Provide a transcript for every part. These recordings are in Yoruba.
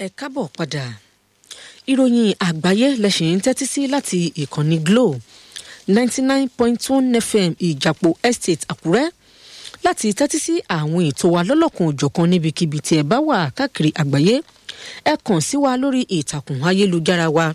ẹ kábọ̀ padà ìròyìn àgbáyé lẹ́sìn ń tẹ́tí sí láti ìkànnì Glo ninety nine point one FM ìjàpọ̀ estate Àkúrẹ́ láti tẹ́tí sí àwọn ètò wa lọ́lọ́kan òjọ̀kan níbikíbi tí ẹ bá wà káàkiri àgbáyé ẹ kàn sí wa lórí ìtàkùn ayélujára wa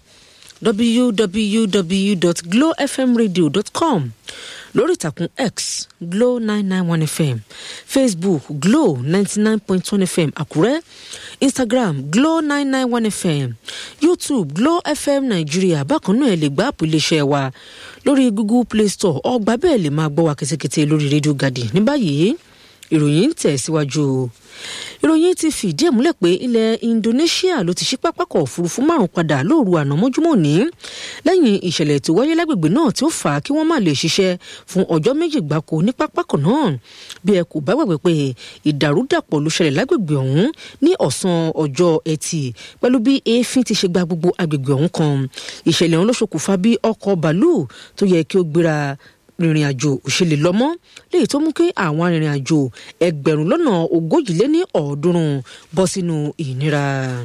www.glowfmradio.com lórí ìtàkùn x glo nine nine one fm facebook glo ninety nine point one fm àkúrẹ́ instagram glo nine nine one fm youtube glo fm nàìjíríà bákan náà ẹ lè gbá àpò iléeṣẹ́ wa lórí google play store ọgbà bẹ́ẹ̀ lè máa gbọ́ wa kẹ́tẹ́kẹ́tẹ́ lórí rédíò gàdì ní báyìí ìròyìn ń tẹ̀ síwájú o ìròyìn ti fìdí ẹ̀ múlẹ̀ pé ilẹ̀ Indonesia ló ti ṣí pápákọ̀ òfurufú márùn padà lóru àná mọ́júmọ́ ní lẹ́yìn ìṣẹ̀lẹ̀ tó wáyé lágbègbè náà tí ó fà á kí wọ́n má lè ṣiṣẹ́ fún ọjọ́ méjì gbáko ní pápákọ̀ náà bí ẹ kò bá gbàgbé pé ìdàrúdàpọ̀ ló ṣẹlẹ̀ lágbègbè ọ̀hún ní ọ̀sán ọjọ́ ẹtì pẹ̀lú bí èéfín ti ṣe gba gbogbo agbègbè ọ̀hún kan ìṣẹ̀lẹ̀ ọ̀hún ló ṣokùnfà bí ọkọ̀ bàálù tó yẹ kí ó gbéra rìnrìn àjò òṣèlè lọ́mọ léyìí tó mú kí àwọn arìnrìn àjò ẹgbẹ̀rún lọ́nà ogójì lé ní ọ̀ọ́dúnrún bọ́ sínú ìnira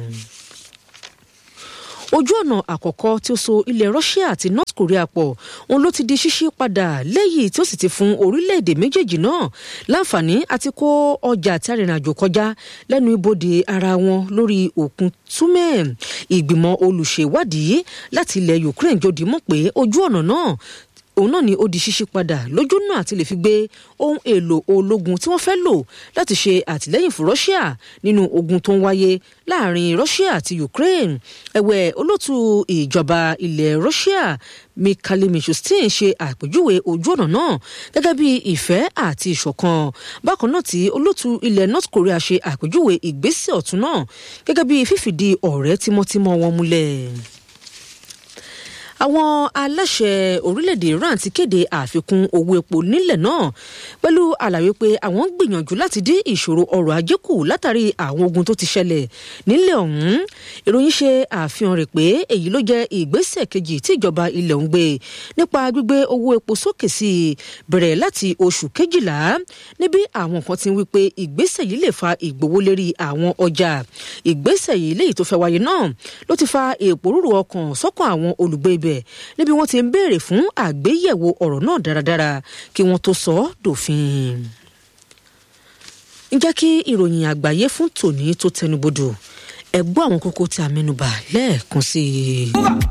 ojú ọ̀nà àkọ́kọ́ tí ó so ilẹ̀ Russia àti North Korea pọ̀ òun ló ti di ṣíṣí padà lẹ́yìn tí ó sì ti fún orílẹ̀-èdè méjèèjì náà láǹfààní àti kó ọjà àti arìnrìn-àjò kọjá lẹ́nu ibodè ara wọn lórí òkun túmẹ̀ ìgbìmọ̀ olùṣèwádìí láti ilẹ̀ Ukraine jòdì mọ̀ pé ojú ọ̀nà náà òun náà ni ó di ṣíṣí padà lójú náà àti lè fi gbé ohun èlò ológun tí wọ́n fẹ́ lò láti ṣe àtìlẹ́yìn fún Russia nínú ogun tó ń wáyé láàrin Russia àti Ukraine ẹ̀wẹ̀ olótú ìjọba ilẹ̀ Russia Mikhail Mishustin ṣe àpèjúwe ojú ọ̀nà náà gẹ́gẹ́ bí ìfẹ́ àti ìṣọ̀kan bákan náà tí olótú ilẹ̀ North Korea ṣe àpèjúwe ìgbésẹ̀ ọ̀tún náà gẹ́gẹ́ bí fífìdí ọ̀rẹ́ tímọ́tímọ́ wọn múlẹ̀ àwọn aláṣẹ orílẹ̀-èdè Iran ti kéde àfikún owó epo nílẹ̀ náà pẹ̀lú àlàyé pé àwọn ń gbìyànjú láti dín ìṣòro ọrọ̀ ajé kù látàrí àwọn ogun tó ti ṣẹlẹ̀ nílẹ̀ ọ̀hún ìròyìn ṣe àfihàn rẹ̀ pé èyí ló jẹ́ ìgbésẹ̀ kejì tí ìjọba ilẹ̀ ń gbé nípa gbígbé owó epo sókè sí i bẹ̀rẹ̀ láti oṣù kejìlá níbi àwọn kan ti ń wí pé ìgbésẹ̀ yìí lè fa ìgbówólérí àwọn ọjà ìgbésẹ̀ yìí léyìí tó fẹ́ wáyé náà ló ti fa èpòrúurú ọkàn sọ́kàn àwọn olùgbé ibẹ̀ níbi wọ́n ti ń béèrè fún àgbéyẹ̀wò ọ̀rọ̀ náà dáradára kí wọ́n tó sọ ọ́ dòfin. ń jẹ́ kí ìròyìn àgbáyé fún tòní tó tẹnubodò ẹ gbọ́ àwọn kókó tí a mẹ́nubà lẹ́ẹ̀kan sí i.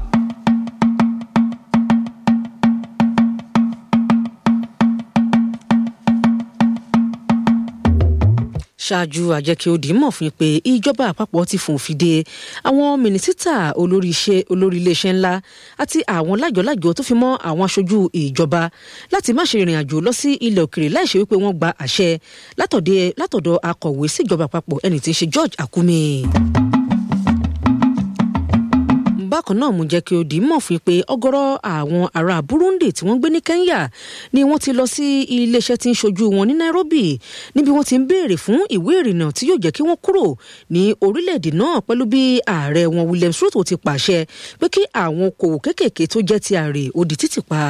ṣáájú àjẹkí ó dì í mọ̀ fún pé ìjọba àpapọ̀ ti fòfin de àwọn mínísítà olórí iléeṣẹ́ ńlá àti àwọn lájọlájọ tó fi mọ́ àwọn aṣojú ìjọba láti má ṣe ìrìn àjò lọ sí ilẹ̀ òkèrè láìṣe wípé wọ́n gba àṣẹ látọ̀dọ̀ akọ̀wé síjọba àpapọ̀ ẹni tí ń ṣe George Akume bákan náà mú jẹ́ kí ó di mọ̀ fún pé ọ̀gọ̀rọ̀ àwọn ará Burundi tí wọ́n gbé ní Kenya ni wọ́n ti lọ sí iléeṣẹ́ tí ń ṣojú wọn ní Nairobi níbi wọ́n ti ń béèrè fún ìwé ìrìnnà tí yóò jẹ́ kí wọ́n kúrò ní orílẹ̀-èdè náà pẹ̀lú bí ààrẹ wọn William Ruto ti pàṣẹ pé kí àwọn okòwò kéékèèké tó jẹ́ ti ààrẹ ó di títì pa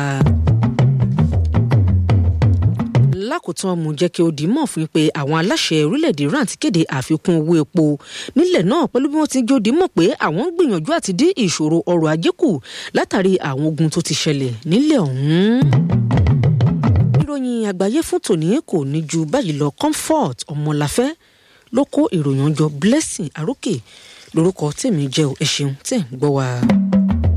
lákòótán mú jẹ́ kí ó di mọ̀ fún pé àwọn aláṣẹ orílẹ̀-èdè Iran ti kéde àfikún owó epo nílẹ̀ náà pẹ̀lú bí wọ́n ti jó di mọ̀ pé àwọn ń gbìyànjú àti dín ìṣòro ọrọ̀ ajé kù látàrí àwọn ogun tó ti ṣẹlẹ̀ nílẹ̀ ọ̀hún. ìròyìn àgbáyé fún tòní kò ní ju báyìí lọ Comfort Ọmọláfẹ́ ló kó ìròyìn ọjọ́ Blessing Arókè lórúkọ tèmi jẹ́ ẹ ṣeun tẹ̀ ń gbọ́ wa.